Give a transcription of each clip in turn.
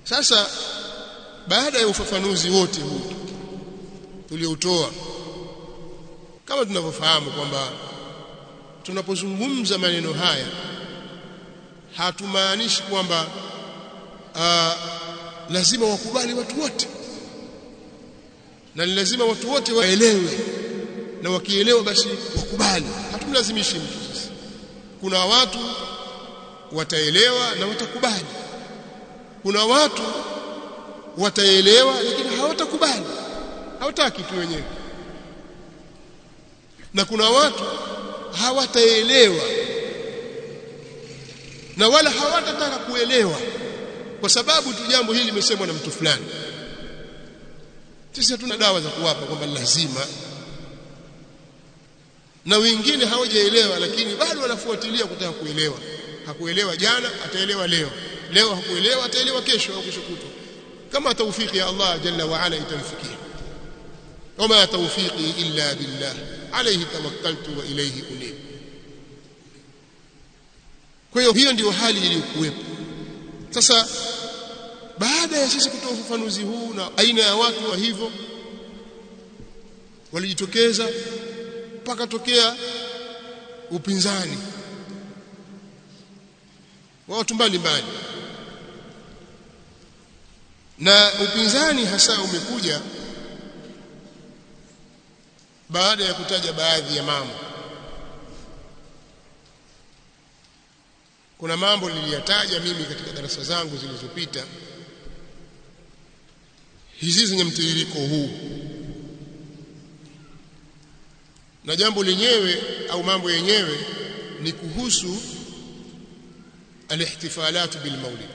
sasa baada ya ufafanuzi wote huu tulioutoa kama tunavyofahamu kwamba tunapozungumza maneno haya hatumaanishi kwamba uh, lazima wakubali watu wote na ni lazima watu wote waelewe na wakielewa basi wakubali hatumlazimishi mtu sisi kuna watu wataelewa na watakubali kuna watu wataelewa lakini hawatakubali hawataki tu wenyewe na kuna watu hawataelewa na wala hawatataka kuelewa kwa sababu tu jambo hili limesemwa na mtu fulani sisi hatuna dawa za kuwapa kwamba lazima na wengine hawajaelewa lakini bado wanafuatilia kutaka kuelewa hakuelewa jana ataelewa leo leo hakuelewa ataelewa kesho au kesho kutwa kama tawfiki ya Allah jalla wa ala itamfikia wama tawfiqi illa billah alayhi tawakkaltu wa ilayhi unib kwa hiyo hiyo ndio hali iliyokuwepo sasa baada ya sisi kutoa ufafanuzi huu na aina ya watu wa hivyo walijitokeza mpaka tokea upinzani wa watu mbalimbali na upinzani hasa umekuja baada ya kutaja baadhi ya mambo kuna mambo niliyataja mimi katika darasa zangu zilizopita hizi zenye mtiririko huu na jambo lenyewe au mambo yenyewe ni kuhusu alihtifalat bil maulid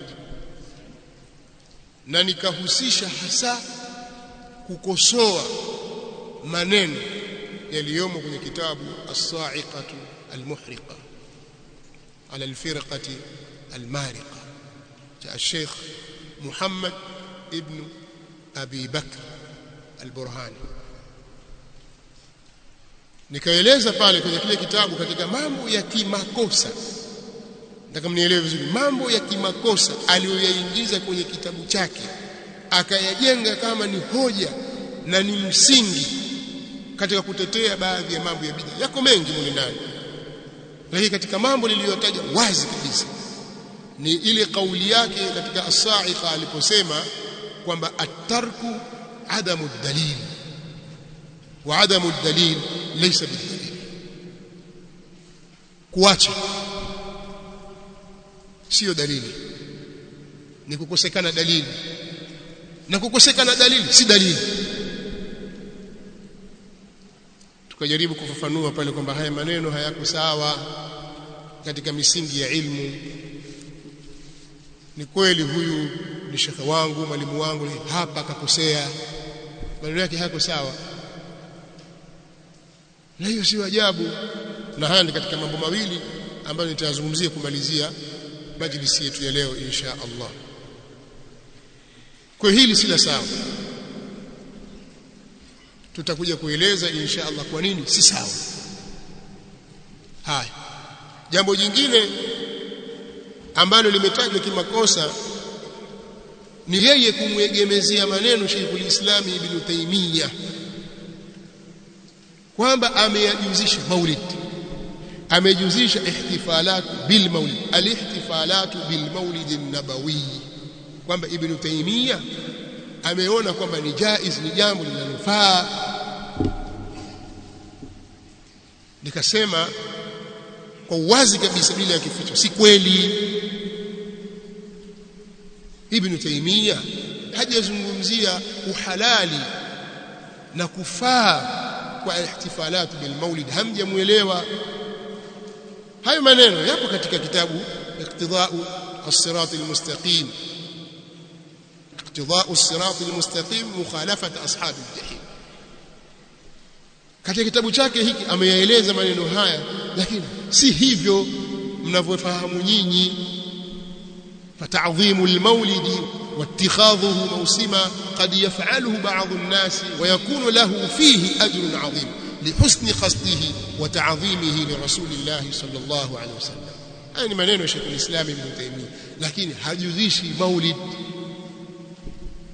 na nikahusisha hasa kukosoa maneno yaliyomo kwenye kitabu as-sa'iqatu al-muhriqa ala al-firqati al-mariqa cha Sheikh Muhammad ibn Abi Bakr al-Burhani nikaeleza pale kwenye kile kitabu katika mambo ya kimakosa nataka mnielewe vizuri mambo ya kimakosa aliyoyaingiza kwenye kitabu chake akayajenga kama ni hoja na ni msingi katika kutetea baadhi ya mambo ya bid'a yako mengi mule ndani lakini katika mambo niliyotaja wazi kabisa ni ile kauli yake katika as-sa'iqa aliposema kwamba at-tarku adamu dalil wa adamu dalil laysa bidalil kuacha sio dalili ni kukosekana dalili na kukosekana dalili si dalili tukajaribu kufafanua pale kwamba haya maneno hayako sawa katika misingi ya ilmu ni kweli huyu ni shekhe wangu mwalimu wangu hapa akakosea maneno yake hayako sawa na hiyo sio ajabu na haya ni katika mambo mawili ambayo nitayazungumzia kumalizia majlisi yetu ya leo insha Allah kwa hili si la sawa tutakuja kueleza insha Allah kwa nini si sawa haya jambo jingine ambalo limetajwa kimakosa ni yeye kumwegemezea maneno Sheikhul Islam Ibn Taymiyyah kwamba ameyajuzisha maulid amejuzisha ihtifalat bil maulid alihtifalat bil maulid an-nabawi kwamba Ibn Taymiyyah ameona kwamba ni jaiz ni jambo linalofaa nikasema kwa uwazi kabisa bila ya kificho si kweli Ibn Taymiyyah hajazungumzia uhalali na kufaa kwa ihtifalat bil maulid hamjamuelewa hayo maneno yapo katika kitabu iqtida'u as-sirat al-mustaqim iqtida'u as-sirat al-mustaqim mukhalafat ashab al-jahim katika kitabu chake hiki ameyaeleza maneno haya lakini si hivyo mnavyofahamu nyinyi فتعظيم المولد واتخاذه موسما قد يفعله بعض الناس ويكون له فيه أجر عظيم لحسن قصده وتعظيمه لرسول الله صلى الله عليه وسلم يعني maneno ya Sheikh al-Islam Ibn Taymiyyah lakini hajuzishi maulid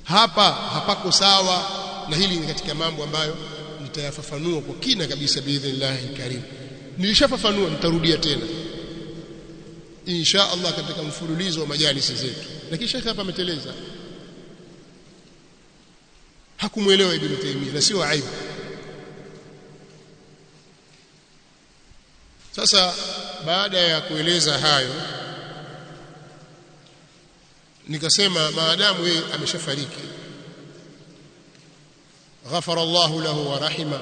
hapa hapako sawa na hili ni katika mambo ambayo nitayafafanua kwa kina kabisa biidhnillahi karim nilishafafanua nitarudia tena insha Allah katika mfululizo wa majalisi zetu lakini shekhe hapa ameteleza hakumuelewa ibn Taymiyyah na sio aibu sasa baada ya kueleza hayo nikasema maadamu yeye ameshafariki ghafara Allahu lahu wa rahima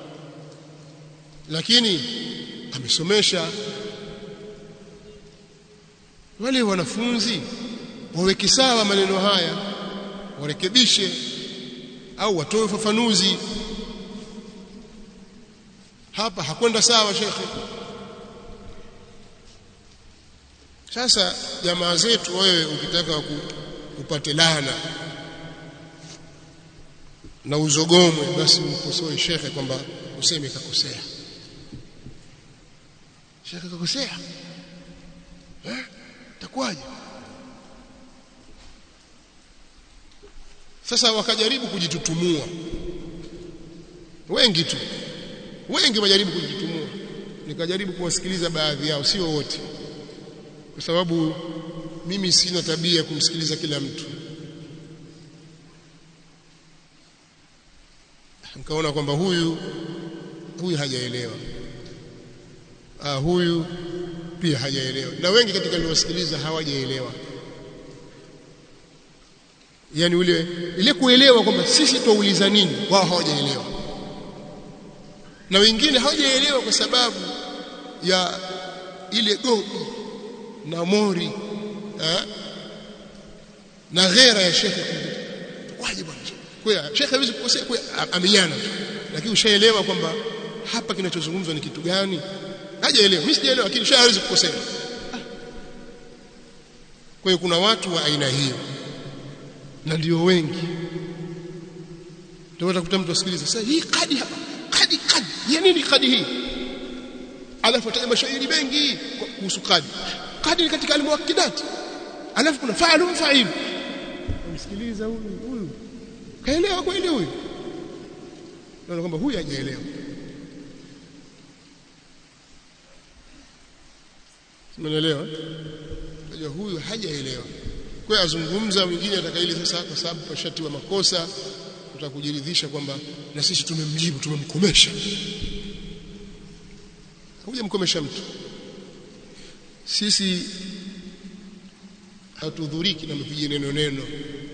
lakini amesomesha wale wanafunzi waweke sawa maneno haya warekebishe au watoe ufafanuzi hapa hakwenda sawa shekhe sasa jamaa zetu wewe ukitaka upate laana na uzogomwe basi mkosoe shekhe kwamba useme kakosea shekhe kakosea eh takwaje sasa wakajaribu kujitutumua wengi tu wengi wajaribu kujitutumua nikajaribu kuwasikiliza baadhi yao sio wote kwa sababu mimi sina tabia kumsikiliza kila mtu nikaona kwamba huyu huyu hajaelewa ah huyu pia hajaelewa na wengi katika niliosikiliza hawajaelewa yani ule ile kuelewa kwamba sisi tuuliza nini wao hawajaelewa na wengine hawajaelewa kwa sababu ya ile gobi na mori eh, na ghera ya shekhe waje bwana kwa shekhe hawezi kukosea kwa amenyana lakini ushaelewa kwamba hapa kinachozungumzwa ni kitu gani hajaelewa mimi sijaelewa lakini shekhe hawezi kukosea kwa hiyo kuna watu wa aina hiyo na ndio wengi ndio utakuta mtu asikiliza sasa hii kadi hapa kadi kadi ya nini kadi hii alafu ataja mashairi mengi kuhusu kadi kadi ni katika almuwakkidat alafu kuna fa'alu fa'il msikiliza huyu huyu kaelewa kweli huyu naona kwamba huyu hajaelewa Umeelewa? Unajua huyu hajaelewa. Kwa hiyo azungumza mwingine atakaili sasa kwa sababu pashatiwa makosa utakujiridhisha kwamba na sisi tumemjibu tumemkomesha. Hujamkomesha mtu. Sisi hatudhuriki na mpige neno neno.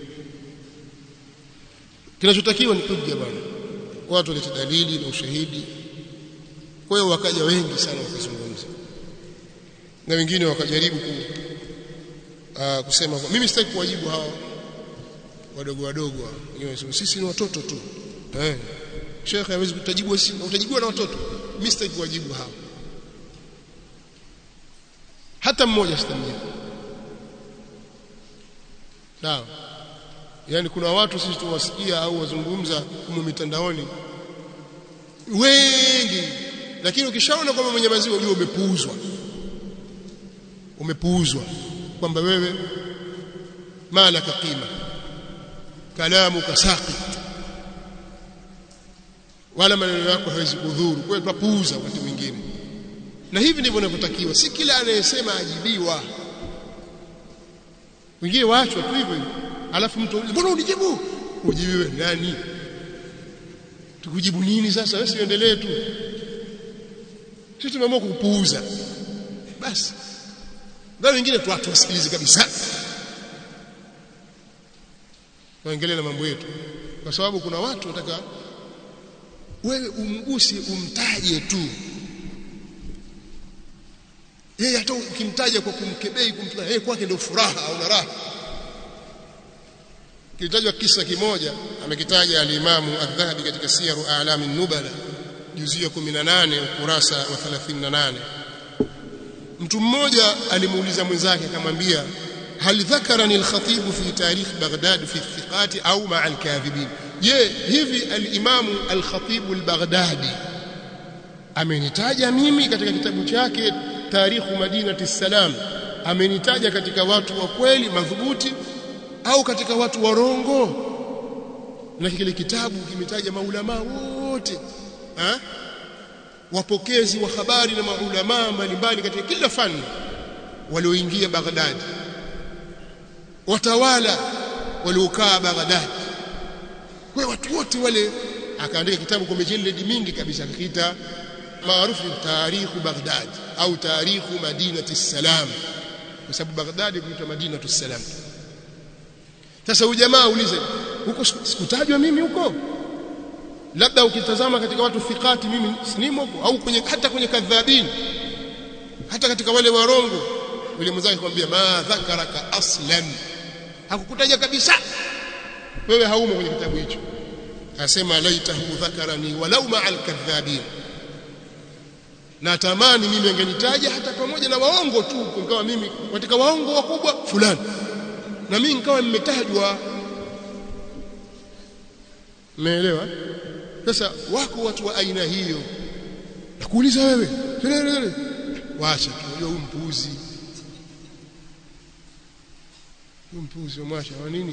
Kinachotakiwa ni kuja bwana. Watu walete dalili na ushahidi. Kwa hiyo wakaja wengi sana wakazungumza. Na wengine wakajaribu ku, uh, kusema kwa, mimi sitaki kuwajibu hawa wadogo wadogo wenyewe sisi ni watoto tu. Eh. Sheikh hawezi kutajibu sisi utajibiwa na watoto. Mimi sitaki kuwajibu hawa. Hata mmoja sitamjibu. Sawa. Yaani kuna watu sisi tuwasikia au wazungumza humo mitandaoni wengi lakini ukishaona kwamba mwenye maziwa ujue umepuuzwa umepuuzwa kwamba wewe malaka qima kalamu kasaqit wala maneno yako hawezi kudhuru kwa hiyo tupuuza wakati mwingine na hivi ndivyo inavyotakiwa si kila anayesema ajibiwa wengine waachwa tu hivyo alafu mtu mbona unijibu ujibiwe nani tukujibu nini sasa wewe siendelee tu sisi tumeamua kupuuza basi ndio wengine tu watu wasikilize kabisa waendelee na mambo yetu kwa sababu kuna watu wataka wewe umgusi umtaje tu yeye hata ukimtaja kwa kumkebei kumtuna yeye kwake ndio furaha au raha kilitajwa kisa kimoja amekitaja alimamu adhahabi katika siyaru a'lam nubala juzu ya 18 ukurasa wa 38 mtu mmoja alimuuliza mwenzake akamwambia hal dhakarani al-khatib fi tarikh Baghdad fi thiqat au ma'a al-kadhibin je hivi al-imamu al-khatib al-Baghdadi amenitaja mimi katika kitabu chake tarikhu madinati salam amenitaja katika watu wa kweli madhubuti au katika watu warongo na kile kitabu kimetaja maulama wote ha? wapokezi wa habari na maulama mbalimbali katika kila fani walioingia Baghdad watawala waliokaa Baghdad kwa watu wote wale akaandika kitabu kwa mijalladi mingi kabisa akiita maarufu tarikhu Baghdad au tarikhu Madinati Salam kwa sababu Baghdad kuitwa Madinatu Salam sasa huyu jamaa ulize huko sikutajwa mimi huko labda ukitazama katika watu fikati mimi sinimo huko au kwenye hata kwenye kadhabini hata katika wale warongo yule mwenzake kwambia ma dhakaraka aslan hakukutaja kabisa wewe haumo kwenye kitabu hicho asema laitahu dhakarani walau ma'al kadhabin natamani mimi angenitaja hata pamoja na waongo tu ingawa mimi katika waongo wakubwa fulani na mimi nikawa nimetajwa umeelewa sasa wako watu wa aina hiyo nakuuliza wewe kelele wacha tu unajua huyu mpuuzi huyu mpuuzi mwasha wa nini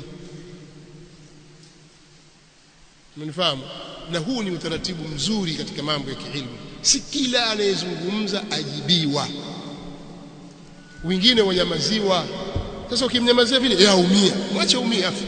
Umenifahamu? Na huu ni utaratibu mzuri katika mambo ya kiilmu. Si kila anayezungumza ajibiwa. Wengine wanyamaziwa. Sasa ukimnyamazia vile yeye aumia. Mwache umie afi.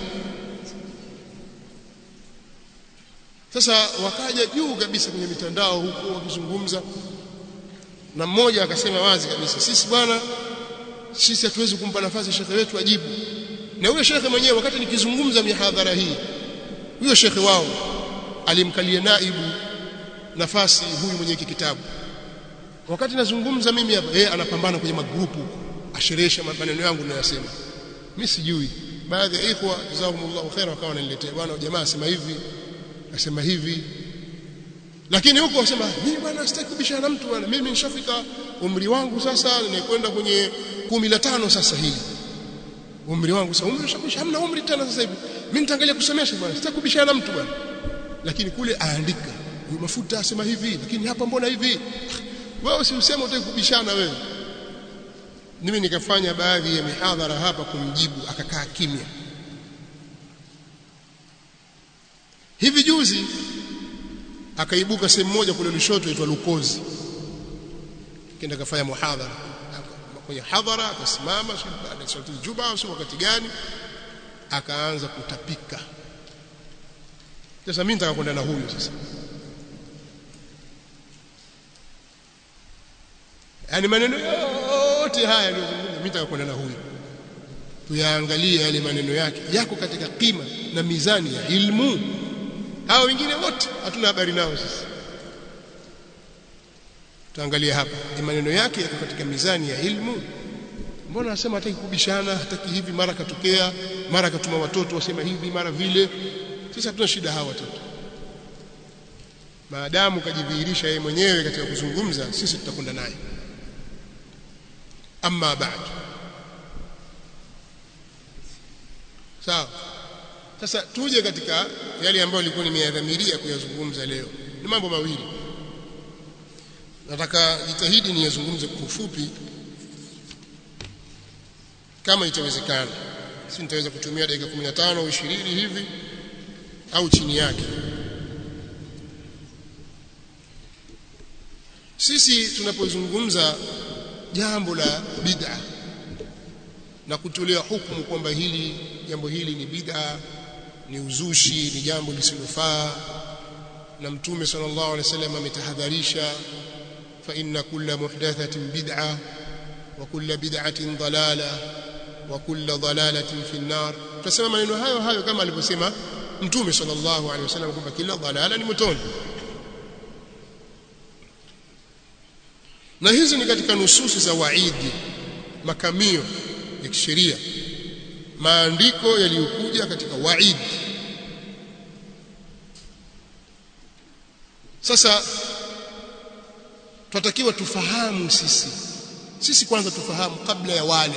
Sasa wakaja juu kabisa kwenye mitandao huko wakizungumza na mmoja akasema wazi kabisa sisi bwana sisi hatuwezi kumpa nafasi shekhe wetu ajibu na huyo shekhe mwenyewe wakati nikizungumza mihadhara hii huyo shekhe wao alimkalia naibu nafasi huyu mwenye kitabu wakati nazungumza mimi hapa yeye anapambana kwenye magrupu asherehesha maneno yangu ninayosema mimi sijui baadhi ya ikhwa jazakumullahu khaira wakawa wananiletea bwana jamaa asema hivi asema hivi lakini huko wasema mimi bwana sitaki kubishana na mtu bwana mimi nishafika umri wangu sasa ninakwenda kwenye kumi la tano sasa hivi umri wangu sasa umri ushakusha hamna umri tena sasa hivi mimi nitaangalia kusomesha bwana sitaki kubishana na mtu bwana lakini kule aandika huyu mafuta asema hivi lakini hapa mbona hivi wewe si useme utaki kubishana wewe mimi nikafanya baadhi ya mihadhara hapa kumjibu akakaa kimya hivi juzi akaibuka sehemu moja kule Lushoto inaitwa Lukozi kenda kafanya muhadhara kwenye hadhara akasimama baada ya swala juba sio wakati gani akaanza kutapika sasa mimi nitaka kwenda na huyu sasa yani maneno yote haya aliyozungumza mimi nitaka kwenda na huyu tuyaangalie yale maneno yake yako katika kima na mizani ya ilmu hao wengine wote hatuna habari nao sisi tuangalie hapa ni maneno yake yako katika mizani ya ilmu mbona anasema hataki kubishana hataki hivi mara katokea mara katuma watoto wasema hivi mara vile sisi hatuna shida hawa watoto maadamu kajidhihirisha yeye mwenyewe katika kuzungumza sisi tutakwenda naye amma baad sawa sasa tuje katika yale ambayo nilikuwa nimeyadhamiria kuyazungumza leo ni mambo mawili nataka jitahidi niyazungumze kwa ufupi kama itawezekana si nitaweza kutumia dakika 15 au 20 hivi au chini yake sisi tunapozungumza jambo la bid'a na kutolea hukumu kwamba hili jambo hili ni bid'a ni uzushi ni jambo lisilofaa na mtume sallallahu alaihi wasallam ametahadharisha fa inna kulla muhdathatin bid'a wa kulla bid'atin dalala wa kulla dalalatin fi an-nar tutasema maneno hayo hayo kama alivyosema mtume sallallahu alaihi wasallam kwamba kila dalala ni motoni na hizi ni katika nususi za waidi makamio ya kisheria maandiko yaliyokuja katika waidi sasa tunatakiwa tufahamu sisi sisi kwanza tufahamu kabla ya wale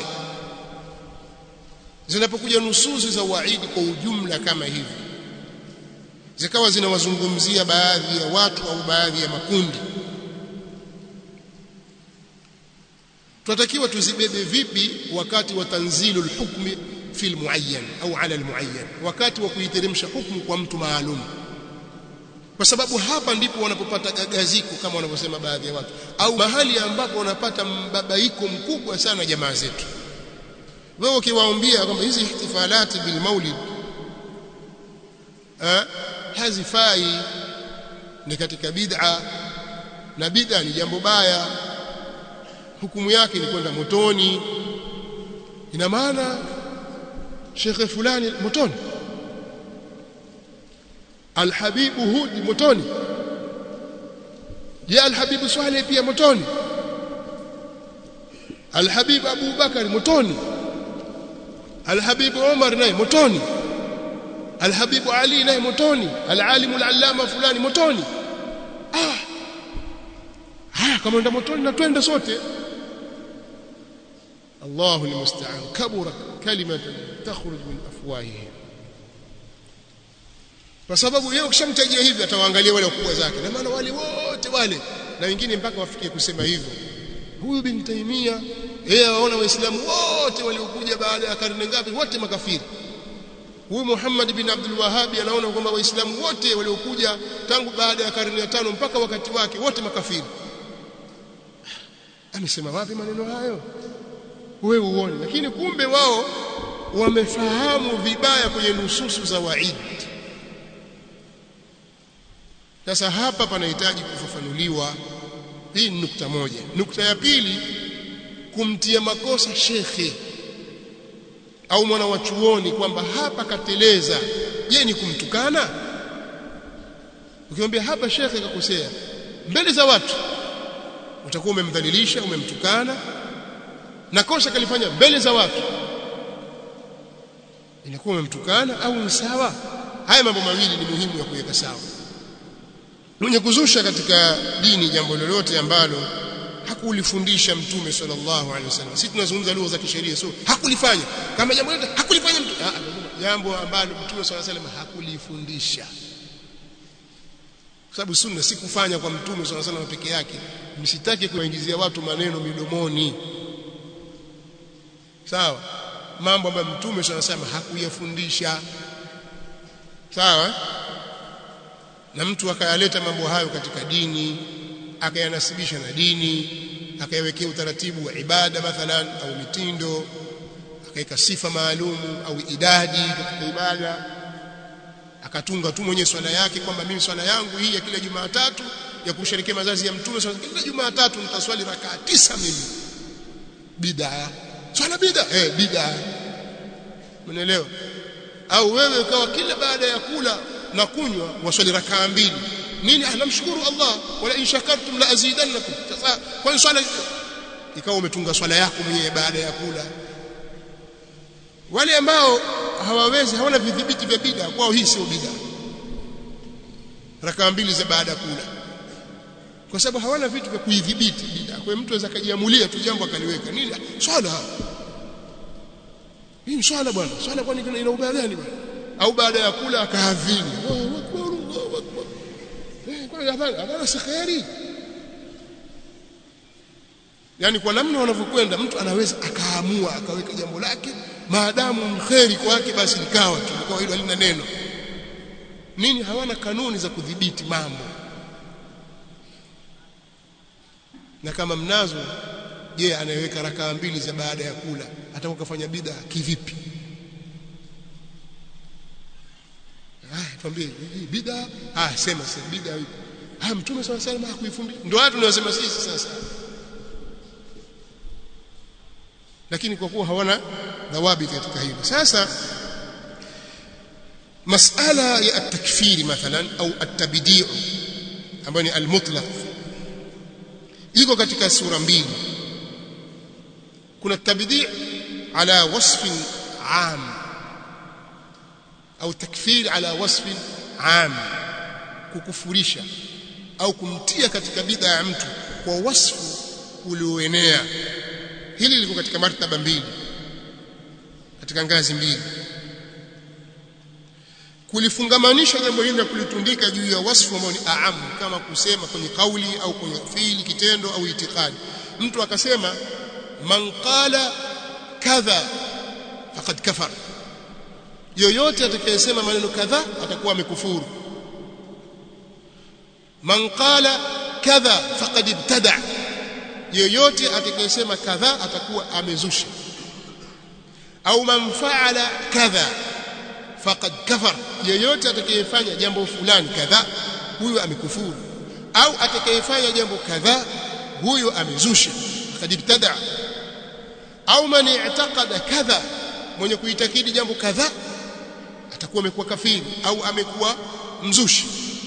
zinapokuja nususi za waidi kwa ujumla kama hivi zikawa zinawazungumzia baadhi ya watu au baadhi ya makundi tunatakiwa tuzibebe vipi wakati wa tanzilul hukmi fil muayyan au ala almuayyan wakati wa kuiteremsha hukumu kwa mtu maalum kwa sababu hapa ndipo wanapopata gagaziko kama wanavyosema baadhi ya watu au mahali ambapo wanapata mbabaiko mkubwa sana jamaa zetu wewe ukiwaambia kwamba hizi ihtifalati bil maulid eh hazifai ni katika bid'a na bid'a ni jambo baya hukumu yake ni kwenda motoni ina maana shekhe fulani motoni alhabibu hudi motoni je alhabibu swaleh pia motoni alhabibu abu bakari motoni alhabibu umar naye motoni alhabibu ali naye motoni alalimu alallama fulani motoni ah haya kama ndio motoni na twende sote الله المستعان كبرت كلمة تخرج من أفواههم kwa sababu yeye ukishamtajia hivi atawaangalia wale wakubwa zake na maana wale wote wale na wengine mpaka wafikie kusema hivyo huyu bin Taimia yeye waona waislamu wote waliokuja baada ya karne ngapi wote makafiri huyu Muhammad bin Abdul Wahhabi anaona kwamba waislamu wote waliokuja tangu baada ya karne ya tano mpaka wakati wake wote makafiri amesema wapi maneno hayo wewe uone lakini kumbe wao wamefahamu vibaya kwenye nususu za waidi sasa hapa panahitaji kufafanuliwa hii ni nukta moja nukta ya pili kumtia makosa shekhe au mwana wa chuoni kwamba hapa kateleza je ni kumtukana ukimwambia hapa shekhe kakosea mbele za watu utakuwa umemdhalilisha umemtukana na kosa kalifanya mbele za watu inakuwa umemtukana au ni sawa haya mambo mawili ni muhimu ya kuweka sawa mwenye kuzusha katika dini jambo lolote ambalo hakulifundisha mtume sallallahu alaihi wasallam sisi tunazungumza lugha za kisheria so hakulifanya kama jambo lolote hakulifanya mtu jambo ambalo mtume sallallahu alaihi wasallam hakulifundisha kwa sababu sunna si kufanya kwa mtume sallallahu alaihi wasallam peke yake msitake kuwaingizia watu maneno midomoni sawa mambo ambayo mtume anasema hakuyafundisha sawa na mtu akayaleta mambo hayo katika dini akayanasibisha na dini akayawekea utaratibu wa ibada mathalan au mitindo akaweka sifa maalumu au idadi katika ibada akatunga tu mwenye swala yake kwamba mimi swala yangu hii ya kila Jumatatu ya kusherekea mazazi ya mtume kila Jumatatu nitaswali rakaa tisa mimi bid'a swala bid'a eh bid'a unaelewa au wewe ukawa kila baada ya kula na kunywa waswali rakaa mbili nini anamshukuru Allah wala in shakartum la azidannakum sasa kwa swala ikawa umetunga swala yako mwenyewe baada ya kula wale ambao hawawezi hawana vidhibiti vya bid'a kwao hii sio bid'a rakaa mbili za baada ya kula kwa sababu hawana vitu vya kuidhibiti bid'a kwa mtu anaweza kujiamulia tu jambo akaliweka nini swala hii swala bwana swala kwani ina ubaya gani bwana au baada ya kula akaadhini Allahu akbar Allahu akbar eh kwa adhana adhana si khairi yani kwa namna wanavyokwenda mtu anaweza akaamua akaweka jambo lake maadamu mkheri kwake basi likawa tu kwa hilo halina neno nini hawana kanuni za kudhibiti mambo na kama mnazo je anayeweka rakaa mbili za baada ya kula atakuwa kafanya bid'a kivipi ah tuambie bid'a ah sema sema bid'a vipi ah mtume swalla sallam hakuifundisha ndio watu tunasema sisi sasa lakini kwa kuwa hawana dhawabiti katika hilo sasa masala ya at-takfiri mathalan au at-tabdi'u ambayo ni al-mutlaq iko katika sura mbili kuna tabdi' ala wasf am au takfir ala wasf am kukufurisha au kumtia katika bid'a ya mtu kwa wasfu ulioenea hili liko katika martaba mbili katika ngazi mbili kulifungamanisha jambo hili na kulitundika juu ya wasfu ambao ni aam kama kusema kwenye kauli au kwenye fiili kitendo au itikadi mtu akasema man qala kadha faqad kafar yoyote atakayesema maneno kadhaa atakuwa amekufuru man qala kadha faqad ibtada yoyote atakayesema kadha atakuwa amezusha au man faala kadha faqad kafar yoyote atakayefanya jambo fulani kadha huyo amekufuru au atakayefanya jambo kadha huyo amezusha faqad ibtada au man i'taqada kadha mwenye kuitakidi jambo kadha atakuwa amekuwa kafiri au amekuwa mzushi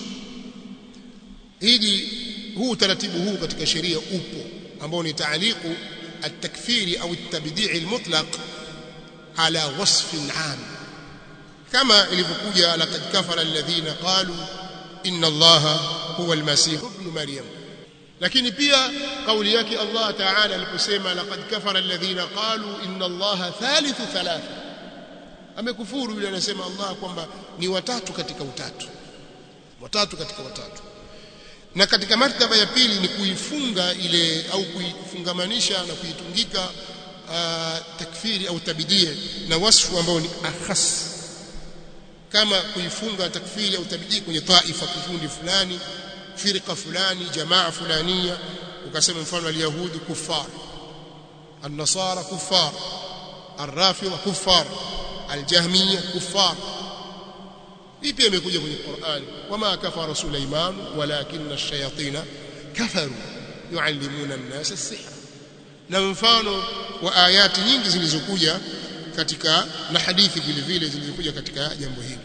hili huu utaratibu huu katika sheria upo ambao ni taaliqu at-takfiri au at-tabdi' al-mutlaq ala wasfin 'am kama ilivyokuja laqad kafara alladhina qalu inna allaha huwa al-masih ibn maryam lakini pia kauli yake Allah Ta'ala aliposema laqad kafara alladhina qalu inna allaha thalithu thalatha amekufuru yule anasema Allah kwamba ni watatu katika utatu watatu katika watatu na katika martaba ya pili ni kuifunga ile au kuifungamanisha na kuitungika uh, takfiri au tabidie na wasfu ambao ni akhas kama kuifunga takfiri au tabidie kwenye taifa kikundi fulani firqa fulani jamaa fulania ukasema mfano alyahudi kuffar النصارى كفار الرافضه كفار الجهميه كفار hii pia imekuja kwenye Qur'an wama kafara Sulaiman walakinna ash-shayatin kafaru yuallimuna an-nasa as-sihr na mfano wa ayati nyingi zilizokuja katika na hadithi vile vile zilizokuja katika jambo hili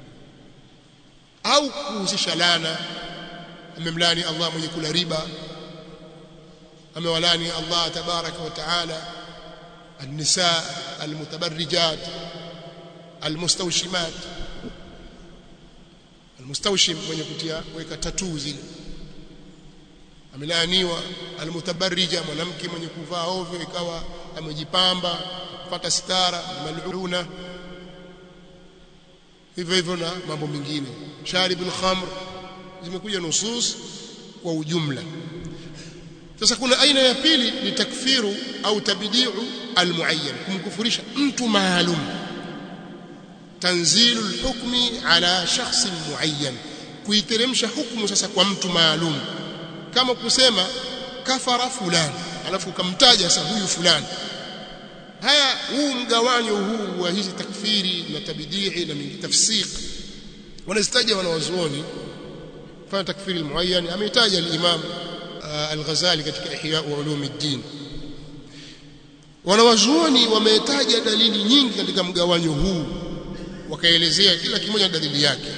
au kuhusisha lana amemlani Allah mwenye kula riba amewalani Allah tabaraka wa taala النساء المتبرجات المستوشمات almustawshim mwenye kutia weka tatuu zile amelaaniwa almutabarrija mwanamke mwenye kuvaa ovyo ikawa amejipamba kupata stara maluna hivyo hivyo na mambo mengine sharibul khamr zimekuja nusus kwa ujumla sasa kuna aina ya pili ni takfiru au tabdiu almuayyan kumkufurisha mtu maalum tanzilu alhukmi ala shakhsin muayyan kuiteremsha hukumu sasa kwa mtu maalum kama kusema kafara fulani alafu ukamtaja sasa huyu fulani haya huu mgawanyo huu wa hizi takfiri na tabdii na mingi tafsiq wanazitaja wanawazuoni fanya takfiri almuayyan ametaja al-imam al-Ghazali katika Ihya ulum ad-din wanawazuoni wametaja dalili nyingi katika mgawanyo huu wakaelezea kila kimoja na dalili yake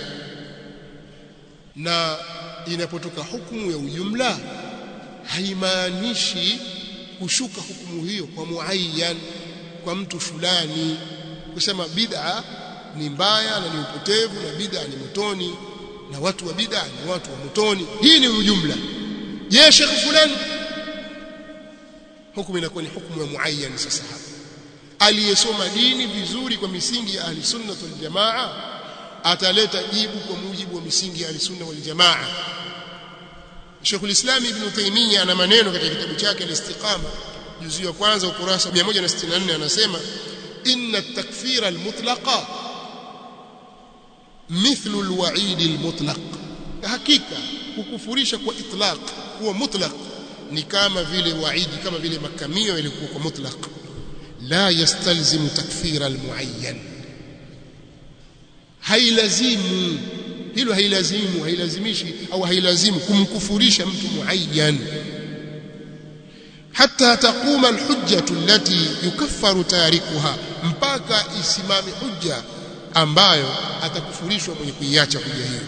na inapotoka hukumu ya ujumla haimaanishi kushuka hukumu hiyo kwa muayyan kwa mtu fulani kusema bid'a ni mbaya na ni upotevu na bid'a ni motoni na watu wa bid'a ni watu wa motoni hii ni ujumla je shekh fulani hukumu inakuwa ni hukumu ya muayyan sasa hapa aliyesoma dini vizuri kwa misingi ya ahli sunna wal jamaa ataleta jibu kwa mujibu wa misingi ya ahli sunna wal jamaa Sheikh al-Islam Ibn Taymiyyah ana maneno katika kitabu chake al-Istiqama juzu ya kwanza ukurasa 164 anasema inna at-takfira al-mutlaqa mithlu al-wa'id al-mutlaq hakika kukufurisha kwa itlaq huwa mutlaq ni kama vile waidi kama vile makamio ilikuwa kwa mutlaq la yastalzimu takfira almuayyan hailazimu hilo hailazimu hailazimishi au hailazimu kumkufurisha mtu muayyan hatta taquma alhujjatu allati yukaffaru tarikuha mpaka isimame hujja ambayo atakufurishwa mwenye kuiacha hujja hiyo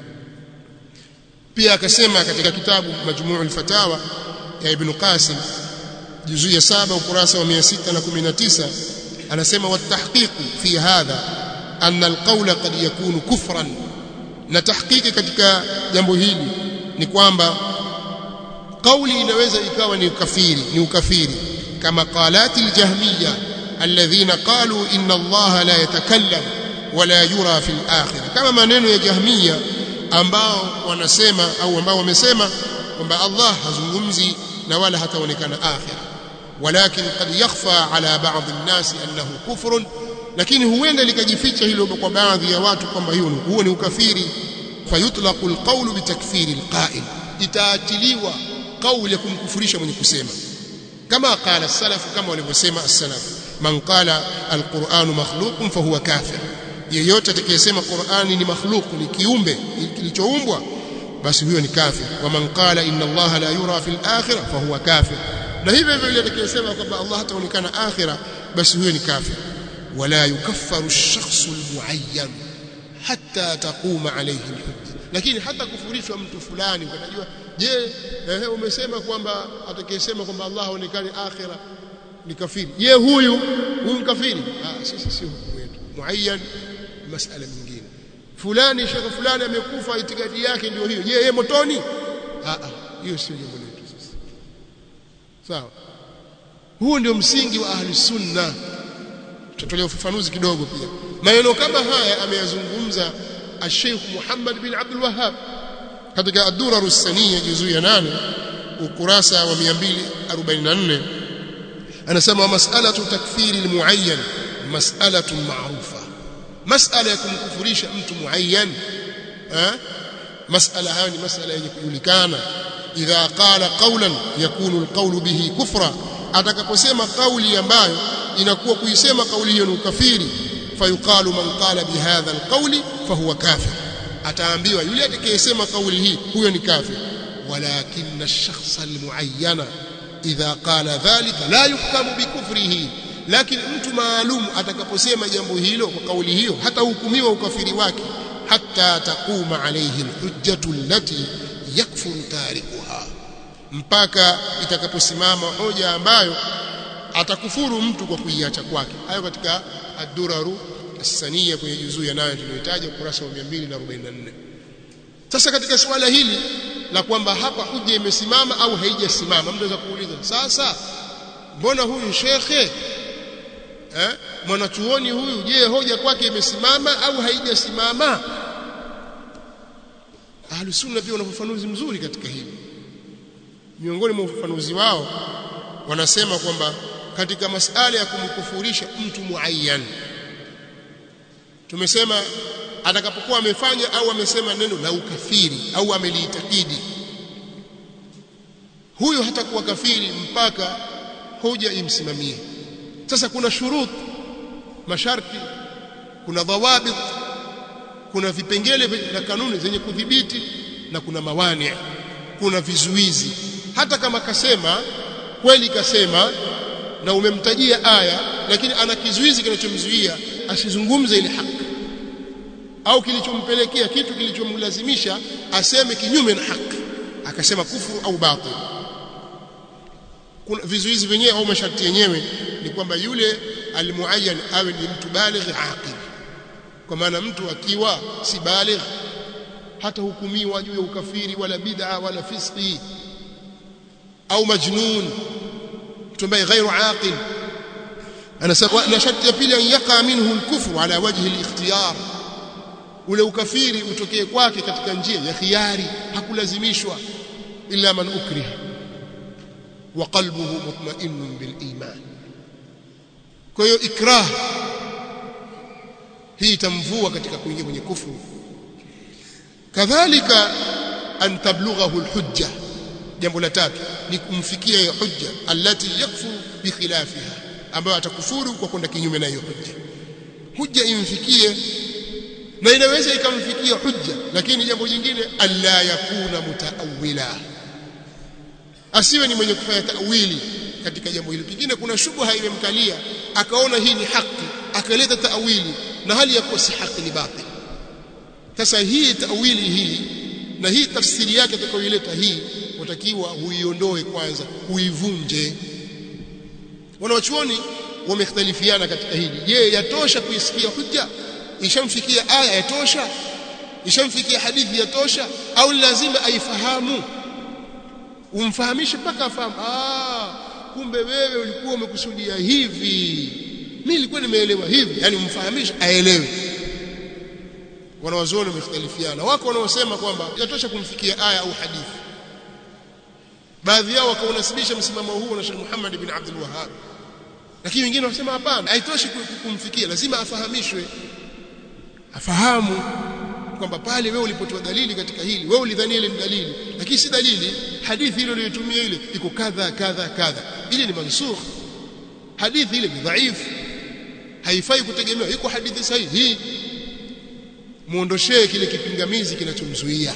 pia akasema katika kitabu majmuu al-fatawa ya ibn qasim juzu ya saba ukurasa wa 619 anasema watahqiqu fi hadha anna alqawla qad yakunu kufran na tahqiqi katika jambo hili ni kwamba kauli inaweza ikawa ni ukafiri ni ukafiri kama qalati aljahmiyya alladhina qalu inna allaha la yatakallam wala yura fi alakhirah kama maneno ya jahmiyya ambao wanasema au ambao wamesema kwamba Allah hazungumzi na wala hataonekana akhira ولكن قد يخفى على بعض الناس أنه كفر lakini huenda likajificha hilo kwa baadhi ya watu kwamba hiyo huo ni ukafiri fayutlaqu alqawlu bitakfiri alqa'il itaatiliwa kauli ya kumkufurisha mwenye kusema kama qala salaf kama walivyosema as-salaf man qala alqur'anu makhluqun fahuwa kafir yeyote atakayesema Qur'ani ni makhluq ni kiumbe kilichoumbwa basi huyo ni kafir wa man qala inna Allah la yura fil akhirah fahuwa kafir na hivyo hivyo yule atakayesema kwamba Allah hataonekana akhira basi huyo ni kafir wala yukaffaru ash-shakhsu al-mu'ayyan hatta taquma alayhi al-hujja lakini hata kufurishwa mtu fulani ukatajua je ehe umesema kwamba atakayesema kwamba Allah haonekani akhira ni kafiri je huyu huyu kafiri ah sisi sio hukumu yetu muayyan masala nyingine fulani shekhe fulani amekufa itikadi yake ndio hiyo je yeye motoni ah ah hiyo sio jambo letu sisi sawa huo ndio msingi wa ahli sunna tutatolea ufafanuzi kidogo pia maneno kama haya ameyazungumza الشيخ محمد بن عبد الوهاب katika ad-durar as-saniyya juzuu ya 8 ukurasa wa 244 anasema mas'alatu takfiri al-muayyan mas'alatun ma'rufa mas'ala ya kumkufurisha mtu muayyan eh mas'ala hayo ni mas'ala yenye kujulikana idha qala qawlan yakunu al-qawlu bihi kufra atakaposema kauli ambayo inakuwa kuisema kauli hiyo ni ukafiri fayuqalu man qala bihadha alqawli fahuwa kafir ataambiwa yule atakayesema kauli hii huyo ni kafir walakin ash-shakhs al-muayyana idha qala dhalika la yuhkamu bikufrihi lakini mtu maalum atakaposema jambo hilo kwa kauli hiyo hata hukumiwa ukafiri wake hatta taquma alayhi al-hujjatu allati yakfuru tarikuha mpaka itakaposimama hoja ambayo atakufuru mtu kwa kuiacha kwake hayo katika ad-duraru as-saniyya kwenye juzuu ya 8 tuliyotaja ukurasa wa 244 sasa katika suala hili la kwamba hapa hujja imesimama au haijasimama mtu anaweza kuuliza sasa mbona huyu shekhe eh mwanachuoni huyu je hoja kwake imesimama au haijasimama ahlus sunna pia wana ufafanuzi mzuri katika hili miongoni mwa ufafanuzi wao wanasema kwamba katika masala ya kumkufurisha mtu muayyan tumesema atakapokuwa amefanya au amesema neno la ukafiri au ameliitakidi huyo hatakuwa kafiri mpaka hoja imsimamie sasa kuna shurut masharti kuna dhawabit kuna vipengele na kanuni zenye kudhibiti na kuna mawani kuna vizuizi hata kama kasema kweli kasema na umemtajia aya lakini ana kizuizi kinachomzuia asizungumze ile haki au kilichompelekea kitu kilichomlazimisha aseme kinyume na haki akasema kufuru au batil kuna vizuizi vyenyewe au masharti yenyewe ni kwamba yule almuayyan awe ni mtu baligh aqil kwa maana mtu akiwa si baligh hata hukumiwa juu ya ukafiri wala bid'a wala fisqi au majnun mtu ambaye ghairu aqil anasema na sharti ya pili an yaqa minhu al-kufru ala wajhi al-ikhtiyar ule ukafiri utokee kwake katika njia ya khiari hakulazimishwa illa man ukriha wa qalbuhu mutma'innun bil iman kwa hiyo ikrah hii itamvua katika kuingia kwenye kufuru kadhalika an tablughahu al-hujja jambo la tatu ni kumfikia hiyo hujja allati yakfuru bi khilafiha ambayo atakufuru kwa kwenda kinyume na hiyo hujja hujja imfikie na inaweza ikamfikia hujja lakini jambo jingine alla yakuna mutaawila asiwe ni mwenye kufanya tawili katika jambo hilo pengine kuna shubha imemkalia akaona hii ni haki akaleta tawili na hali ya kuwa si haki ni batil sasa hii tawili hii na hii tafsiri yake atakayoileta hii utakiwa huiondoe kwanza huivunje wanawachuoni wamekhtalifiana katika hili je yatosha kuisikia hujja ishamfikia aya yatosha ishamfikia hadithi yatosha au lazima aifahamu umfahamishe mpaka afahamu ah kumbe wewe ulikuwa umekusudia hivi mimi nilikuwa nimeelewa hivi yani umfahamishe aelewe wanawazuoni wamekhtalifiana wako wanaosema kwamba yatosha kumfikia aya au hadithi baadhi yao wakaunasibisha msimamo huu na Sheikh Muhammad ibn Abdul Wahhab lakini wengine wanasema hapana haitoshi kumfikia lazima afahamishwe afahamu kwamba pale wewe ulipotoa dalili katika hili wewe ulidhania ile ni dalili lakini si dalili hadithi ile uliyotumia ile iko kadha kadha kadha ile ni mansukh hadithi ile ni dhaifu haifai kutegemewa iko hadithi sahihi muondoshee kile kipingamizi kinachomzuia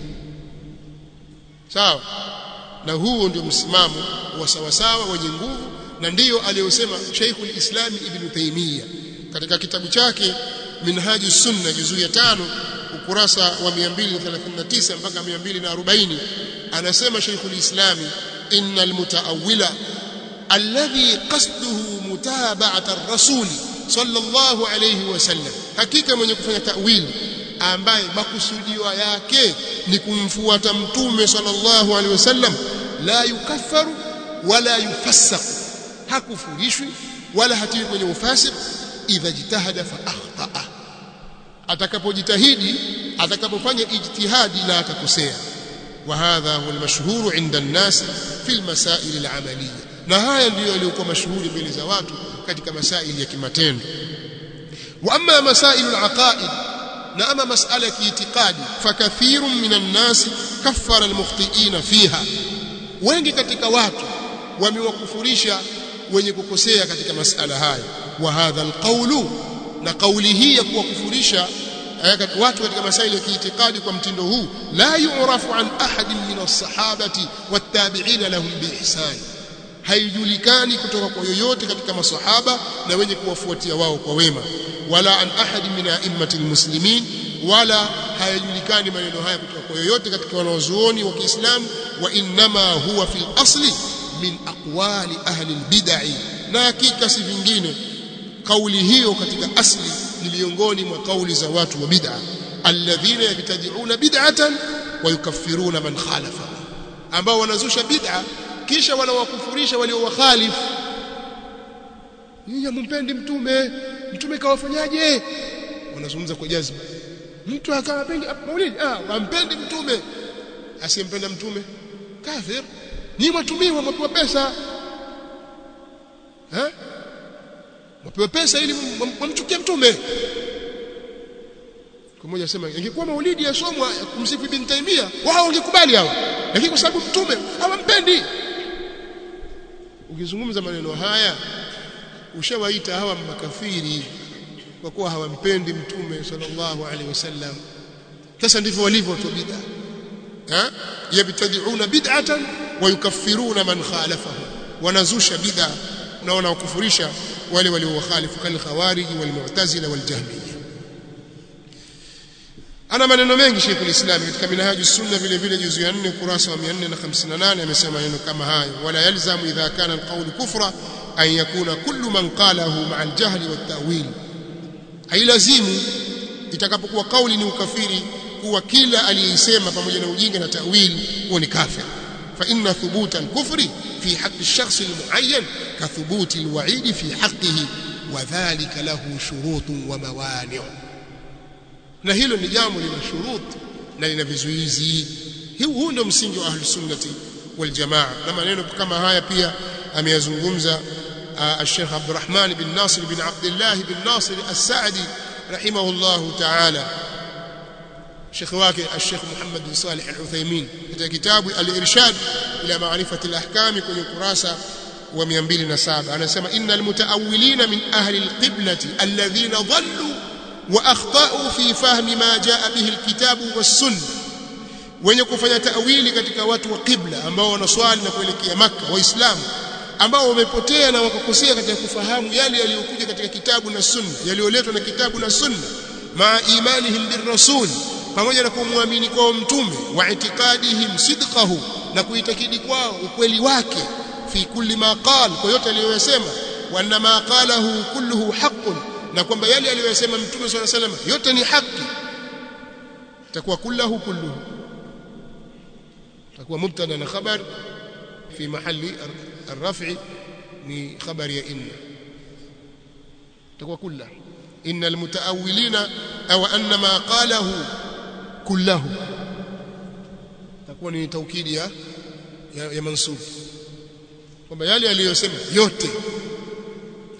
sawa na huo ndio msimamo wa sawasawa wenye nguvu na ndiyo aliyosema Sheikhul Islam Ibn Taymiyyah katika kitabu chake Minhaju Sunna juzuu ya tano ukurasa wa 239 mpaka 240 anasema Sheikhul Islam innal mutaawwila alladhi qasduhu mutaba'ata ar-rasul sallallahu alayhi wasallam hakika mwenye kufanya ta'wili ambaye makusudio yake ni kumfuata mtume sallallahu alaihi wasallam la yukaffaru wala yufassaq hakufurishwi wala hatiwi kwenye ufasik idha jitahada fa akhtaa atakapojitahidi atakapofanya ijtihadi na akakosea wa hadha huwa almashhur inda an-nas fi almasail al-amaliyya na haya ndiyo yaliyokuwa mashuhuri mbele za watu katika masaili ya kimatendo wa amma masail al-aqaid na ama masala ya kiitikadi fakathirun minan nas kaffara almukhtiina fiha wengi katika watu wamewakufurisha wenye kukosea katika masala haya wa hadha alqawlu na kauli hii ya kuwakufurisha watu katika masaili ya kiitikadi kwa mtindo huu la yu'rafu an ahadin min as-sahabati wat-tabi'ina lahum biihsan haijulikani kutoka kwa yoyote katika masahaba na wenye kuwafuatia wao kwa wema wala an ahadi min a'immati almuslimin wala hayajulikani maneno haya kutoka kwa yoyote katika wanazuoni wa Kiislamu wa innama huwa fil asli min aqwali ahli albid'ah na hakika si vingine kauli hiyo katika asli ni miongoni mwa kauli za watu wa bid'a alladhina yabtadi'una bid'atan wa yukaffiruna man khalafa ambao wanazusha bid'a kisha wanawakufurisha waliowakhalifu nyinyi mumpendi mtume mtume kawafanyaje wanazungumza kwa jazma mtu akawa pendi maulidi ah wampendi mtume asiyempenda mtume kafir ni mwatumiwa mwapewa pesa eh mwapewa pesa ili wamchukie mtume mmoja asema ingekuwa maulidi yasomwa kumsifu ibn Taimia wao wangekubali hao lakini kwa sababu mtume hawampendi ukizungumza maneno haya ushawaita hawa makafiri kwa kuwa hawampendi mtume sallallahu alaihi wasallam sasa ndivyo walivyo watu bid'a ha yabtadi'una bid'atan wa yukaffiruna man khalafahu wanazusha bid'a na wanawakufurisha wale waliowakhalifu kal khawarij wal mu'tazila wal jahmiyya ana maneno mengi Sheikh al-Islam katika minhaju sunna vile vile juzu ya 4 kurasa wa 458 amesema maneno kama hayo wala yalzamu idha kana al-qawl kufra an yakuna kullu man qalahu ma'a al-jahli wat-ta'wil hailazimu itakapokuwa kauli ni ukafiri kuwa kila aliyeisema pamoja na ujinga na ta'wil huwa ni kafir fa inna thubuta al-kufri fi haqqi ash-shakhs al-mu'ayyan ka thubuti al-wa'id fi haqqihi wa dhalika lahu shurutun wa mawani' na hilo ni jambo lina shurut na lina vizuizi huu ndio msingi wa ahlus sunnati wal jamaa na maneno kama haya pia ameyazungumza الشيخ عبد الرحمن بن ناصر بن عبد الله بن ناصر السعدي رحمه الله تعالى شيخ واكي الشيخ محمد بن صالح العثيمين في كتاب الإرشاد إلى معرفة الأحكام كل كراسة و207 أنا سمع إن المتأولين من أهل القبلة الذين ضلوا واخطاوا في فهم ما جاء به الكتاب والسنه wenye kufanya tawili katika watu wa qibla ambao wanaswali na kuelekea maka waislamu ambao wamepotea na wakakosea katika kufahamu yale yaliyokuja katika kitabu na sunna yaliyoletwa na kitabu na sunna maa imanihim birrasul pamoja na kumwamini kwao mtume wa itikadihim sidqahu na kuitakidi kwao ukweli wake fi kulli ma qala kwa yote aliyosema wa anna ma qalahu kulluhu haqqun na kwamba yale aliyosema mtume swalla salam yote ni haki itakuwa kullahu kulluhu itakuwa mubtada na khabar fi mahali الرفع ni khabari ya inna itakuwa kulla inna almutaawilina aw anna ma qalahu kullahu itakuwa ni taukidi ya ya, ya mansub kwamba yale aliyosema yote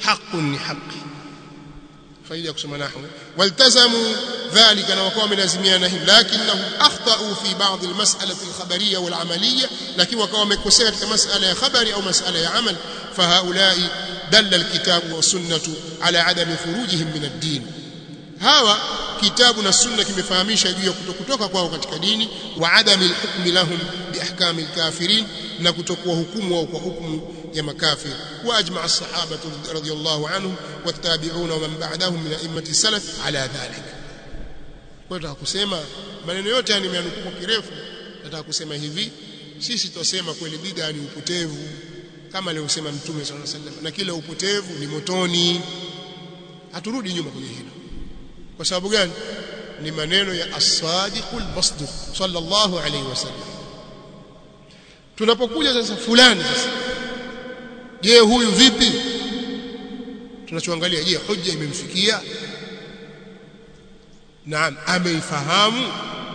haqqun ni haqi faida ya kusoma nahwu waltazamu dhalika na wakawa wamelazimiana hili lakinnahum akhtau fi ba'd almas'alati alkhabariyya walamaliyya lakini wakawa wamekosea katika mas'ala ya khabari au mas'ala ya amal fahaulai dalla alkitabu wasunnatu ala adami furujihim min ad-din hawa kitabu na sunna kimefahamisha juu ya kutokutoka kwao katika dini wa adami alhukmi lahum biahkami alkafirin na kutokuwa hukumu wao kwa hukumu ya makafir wa ajma as-sahaba radhiyallahu anhum wattabi'una wa man ba'dahum min a'immati salaf ala dhalik kwa hiyo kusema maneno yote yani nimeanukuu kwa kirefu nataka kusema hivi sisi tutasema kweli bid'a ni upotevu kama aliyosema mtume sallallahu alaihi wasallam na kila upotevu ni motoni haturudi nyuma kwenye hilo kwa sababu gani ni maneno ya as-sadiqul masduq sallallahu alaihi wasallam tunapokuja sasa fulani sasa je huyu vipi tunachoangalia je hoja imemfikia naam ameifahamu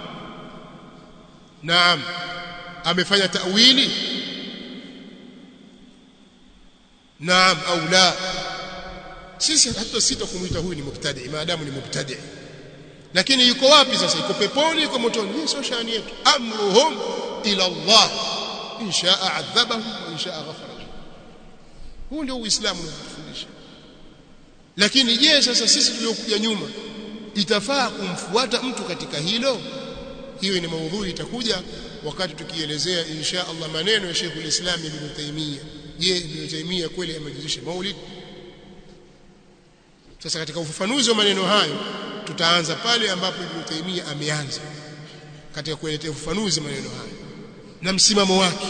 naam amefanya tawili naam au la sisi hata sita kumuita huyu ni mubtadi maadamu ni mubtadi lakini yuko wapi sasa yuko peponi yuko motoni hii sio shani yetu amruhum ila Allah in shaa adhabahum wa in shaa ghafara huu ndio uislamu unatufundisha lakini je sasa sisi tuliokuja nyuma itafaa kumfuata mtu katika hilo hiyo ni maudhui itakuja wakati tukielezea insha Allah maneno ya Sheikh ulislam Ibn Taymiyyah je Ibn Taymiyyah kweli amejuzisha maulid sasa katika ufafanuzi wa maneno hayo tutaanza pale ambapo Ibn Taymiyyah ameanza katika kuelezea ufafanuzi maneno hayo na msimamo wake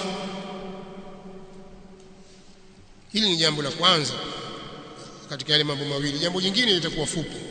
hili ni jambo la kwanza katika yale mambo mawili jambo jingine litakuwa fupi